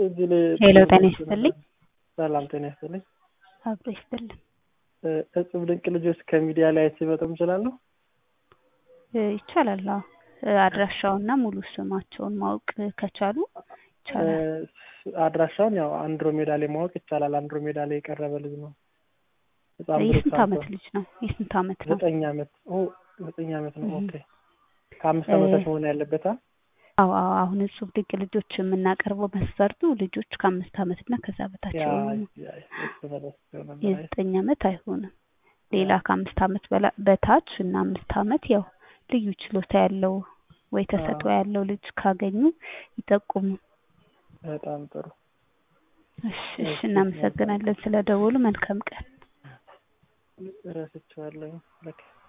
እዚህ ላይ ሄሎ ጤና ይስጥልኝ። ሰላም ጤና ይስጥልኝ። አብሮ ይስጥልን። እጽብ ድንቅ ልጆች ከሚዲያ ላይ አይቼ መጠም እችላለሁ? እ ይቻላል። አዎ እ አድራሻውና ሙሉ ስማቸውን ማወቅ ከቻሉ ይቻላል። አድራሻውን ያው አንድሮሜዳ ላይ ማወቅ ይቻላል። አንድሮሜዳ ላይ የቀረበ ልጅ ነው። ህፃን ብሩክ የስንት ሳምሶን። ዓመት ልጅ ነው? የስንት ዓመት ነው? ዘጠኝ ዓመት ኦ ዘጠኝ ዓመት ነው። እህ። ኦኬ ከአምስት እ ዓመታች መሆን ያለበት አ? አዎ አዎ አሁን እጹብ ድንቅ ልጆች የምናቀርበው መስፈርቱ ልጆች ከአምስት ዓመት እና ከዛ በታች ያ የሆኑ ነው። ያ እሱ መለስ ይሆናል። አይ የዘጠኝ ዓመት አይሆንም። ሌላ ከአምስት ዓመት በላ- በታች እና አምስት ዓመት ያው ልዩ ችሎታ ያለው ወይ ተሰጥኦ አዎ ያለው ልጅ ካገኙ ይጠቁሙ። በጣም ጥሩ። እሺ እሺ፣ እሺ እናመሰግናለን ስለደወሉ። መልካም ቀን። ረስቼዋለሁ። ለካ